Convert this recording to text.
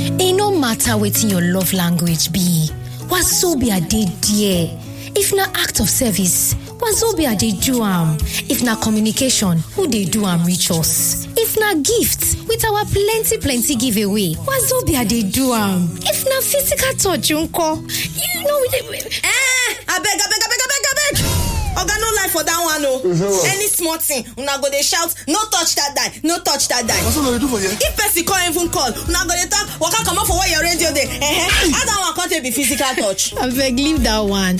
e no matter wetin your love language be wazobia dey there if na act of service wazobia dey do am if na communication who dey do am reach us if na gift with our plenty plenty giveaway wazobia dey do am if na physical touch nko you know we dey. eh abeg abeg abeg abeg abeg oga no lie for dat one o any small thing una go dey shout no touch dat die no touch dat die What's what do for here? if person come even call una go dey talk waka comot for where your radio dey eh how dat one come take be physical touch. abeg leave that one